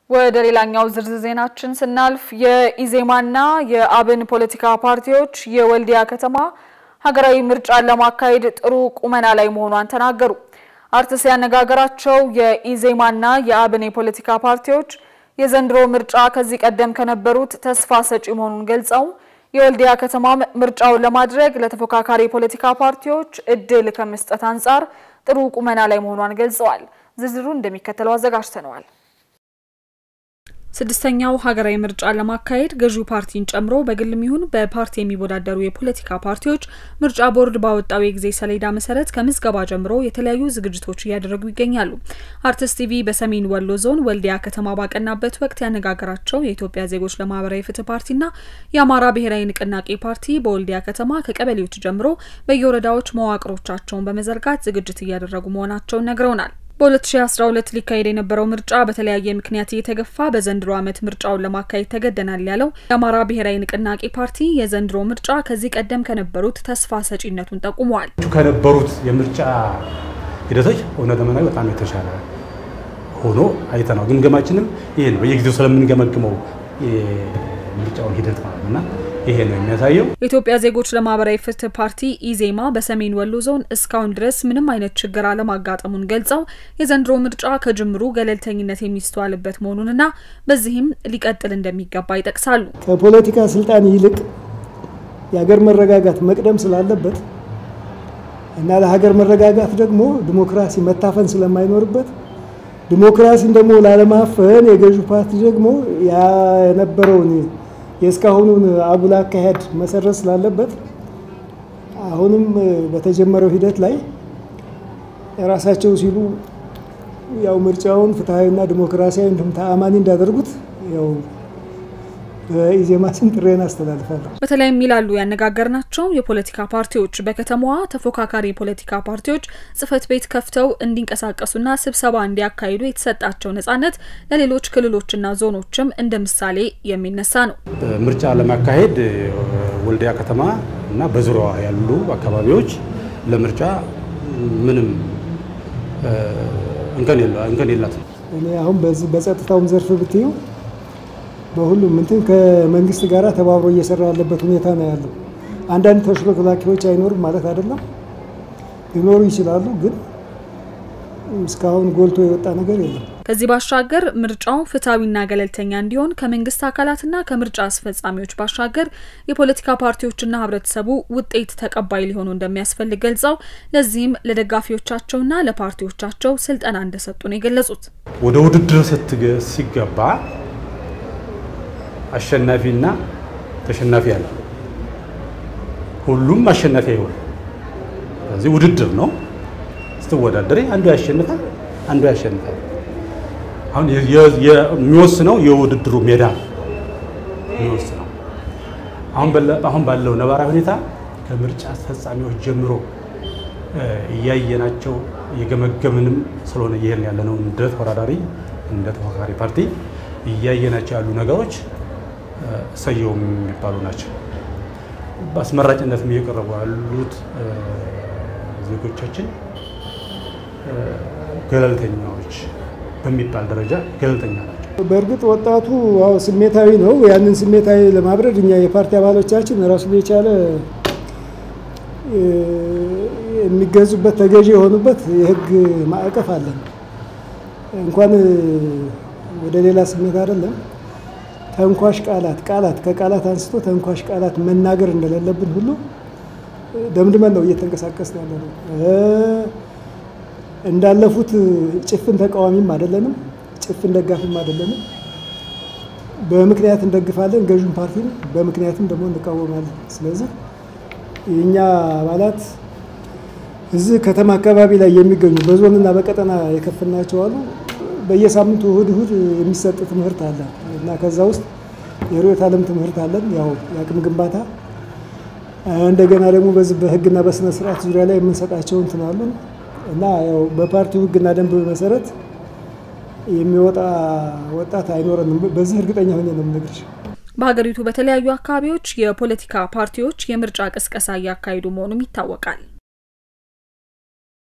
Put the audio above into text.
ወደ ሌላኛው ዝርዝር ዜናችን ስናልፍ የኢዜማና የአብን ፖለቲካ ፓርቲዎች የወልዲያ ከተማ ሀገራዊ ምርጫን ለማካሄድ ጥሩ ቁመና ላይ መሆኗን ተናገሩ። አርትስ ያነጋገራቸው የኢዜማና የአብን የፖለቲካ ፓርቲዎች የዘንድሮ ምርጫ ከዚህ ቀደም ከነበሩት ተስፋ ሰጪ መሆኑን ገልጸው የወልዲያ ከተማ ምርጫውን ለማድረግ ለተፎካካሪ የፖለቲካ ፓርቲዎች እድል ከመስጠት አንጻር ጥሩ ቁመና ላይ መሆኗን ገልጸዋል። ዝርዝሩ እንደሚከተለው አዘጋጅተነዋል። ስድስተኛው ሀገራዊ ምርጫን ለማካሄድ ገዢው ፓርቲን ጨምሮ በግልም ይሁን በፓርቲ የሚወዳደሩ የፖለቲካ ፓርቲዎች ምርጫ ቦርድ ባወጣው የጊዜ ሰሌዳ መሰረት ከምዝገባ ጀምሮ የተለያዩ ዝግጅቶች እያደረጉ ይገኛሉ። አርትስ ቲቪ በሰሜን ወሎ ዞን ወልዲያ ከተማ ባቀናበት ወቅት ያነጋገራቸው የኢትዮጵያ ዜጎች ለማህበራዊ ፍትህ ፓርቲና የአማራ ብሔራዊ ንቅናቄ ፓርቲ በወልዲያ ከተማ ከቀበሌዎች ጀምሮ በየወረዳዎች መዋቅሮቻቸውን በመዘርጋት ዝግጅት እያደረጉ መሆናቸውን ነግረውናል። በ2012 ሊካሄድ የነበረው ምርጫ በተለያየ ምክንያት እየተገፋ በዘንድሮ ዓመት ምርጫውን ለማካሄድ ተገደናል ያለው የአማራ ብሔራዊ ንቅናቄ ፓርቲ የዘንድሮ ምርጫ ከዚህ ቀደም ከነበሩት ተስፋ ሰጪነቱን ጠቁመዋል። ከነበሩት የምርጫ ሂደቶች እውነት ለመናገር በጣም የተሻለ ሆኖ አይተናል። ግምገማችንም ይሄ ነው። በየጊዜው ስለምንገመግመው የምርጫውን ሂደት ማለት እና ይሄ ነው የሚያሳየው። የኢትዮጵያ ዜጎች ለማህበራዊ ፍትህ ፓርቲ ኢዜማ በሰሜን ወሎ ዞን እስካሁን ድረስ ምንም አይነት ችግር አለማጋጠሙን ገልጸው የዘንድሮ ምርጫ ከጅምሩ ገለልተኝነት የሚስተዋልበት መሆኑንና በዚህም ሊቀጥል እንደሚገባ ይጠቅሳሉ። ከፖለቲካ ስልጣን ይልቅ የሀገር መረጋጋት መቅደም ስላለበት እና ለሀገር መረጋጋት ደግሞ ዲሞክራሲ መታፈን ስለማይኖርበት ዲሞክራሲን ደግሞ ላለማፈን የገዢው ፓርቲ ደግሞ የነበረውን የእስካሁኑን አጉል አካሄድ መሰረት ስላለበት አሁንም በተጀመረው ሂደት ላይ ራሳቸው ሲሉ ያው ምርጫውን ፍትሐዊና ዲሞክራሲያዊ እንዲሁም ተአማኒ እንዳደርጉት ያው በኢዜማ ስም ጥሬን አስተላልፋለሁ። በተለይም ይላሉ ያነጋገርናቸው የፖለቲካ ፓርቲዎች በከተማዋ ተፎካካሪ የፖለቲካ ፓርቲዎች ጽህፈት ቤት ከፍተው እንዲንቀሳቀሱና ስብሰባ እንዲያካሂዱ የተሰጣቸው ነጻነት ለሌሎች ክልሎችና ዞኖችም እንደ ምሳሌ የሚነሳ ነው። ምርጫ ለማካሄድ ወልዲያ ከተማ እና በዙሪያዋ ያሉ አካባቢዎች ለምርጫ ምንም እንከን የላትም። እኔ አሁን በዚህ በጸጥታውም ዘርፍ ብትዩ በሁሉም እንትን ከመንግስት ጋር ተባብሮ እየሰራ ያለበት ሁኔታ ነው ያለው። አንዳንድ ተሽሎክላኪዎች አይኖሩም ማለት አይደለም፣ ሊኖሩ ይችላሉ፣ ግን እስካሁን ጎልቶ የወጣ ነገር የለም። ከዚህ ባሻገር ምርጫው ፍትሐዊና ገለልተኛ እንዲሆን ከመንግስት አካላትና ከምርጫ አስፈጻሚዎች ባሻገር የፖለቲካ ፓርቲዎችና ህብረተሰቡ ውጤት ተቀባይ ሊሆኑ እንደሚያስፈልግ ገልጸው ለዚህም ለደጋፊዎቻቸውና ለፓርቲዎቻቸው ስልጠና እንደሰጡ ነው የገለጹት። ወደ ውድድር ሲገባ አሸናፊና ተሸናፊ አለ። ሁሉም አሸናፊ አይሆን። ስለዚህ ውድድር ነው። ስትወዳደሪ አንዱ ያሸንፋል፣ አንዱ ያሸንፋል። አሁን የሚወስነው የውድድሩ ሜዳ ነው የሚወስነው። አሁን ባለው ነባራዊ ሁኔታ ከምርጫ አስፈጻሚዎች ጀምሮ እያየናቸው እየገመገምንም ስለሆነ ይሄን ያለነው እንደ ተወዳዳሪ እንደ ተፎካካሪ ፓርቲ እያየናቸው ያሉ ነገሮች ሰየው የሚባሉ ናቸው። በአስመራጭነትም እየቀረቡ ያሉት ዜጎቻችን ገለልተኛዎች በሚባል ደረጃ ገለልተኛ ናቸው። በእርግጥ ወጣቱ አዎ ስሜታዊ ነው። ያንን ስሜታዊ ለማብረድ እኛ የፓርቲ አባሎቻችን ራሱን የቻለ የሚገዙበት ተገዢ የሆኑበት የሕግ ማዕቀፍ አለን። እንኳን ወደ ሌላ ስሜት አይደለም ተንኳሽ ቃላት ቃላት ከቃላት አንስቶ ተንኳሽ ቃላት መናገር እንደሌለብን ሁሉ ደምድመን ነው እየተንቀሳቀስን ያለ ነው። እንዳለፉት ጭፍን ተቃዋሚም አይደለንም፣ ጭፍን ደጋፊም አይደለንም። በምክንያት እንደግፋለን ገዥን ፓርቲን፣ በምክንያትም ደግሞ እንቃወማለን። ስለዚህ የእኛ አባላት እዚህ ከተማ አካባቢ ላይ የሚገኙ በዞንና በቀጠና የከፍናቸው አሉ። በየሳምንቱ እሁድ እሁድ የሚሰጥ ትምህርት አለ እና ከዛ ውስጥ የርዕዮተ ዓለም ትምህርት አለን፣ ያው የአቅም ግንባታ እንደገና ደግሞ በዚህ በህግና በስነ ስርዓት ዙሪያ ላይ የምንሰጣቸው እንትን አሉን እና ያው በፓርቲው ህግና ደንብ መሰረት የሚወጣ ወጣት አይኖረንም። በዚህ እርግጠኛ ሆኜ ነው የምነግርሽ። በሀገሪቱ በተለያዩ አካባቢዎች የፖለቲካ ፓርቲዎች የምርጫ ቅስቀሳ እያካሄዱ መሆኑም ይታወቃል።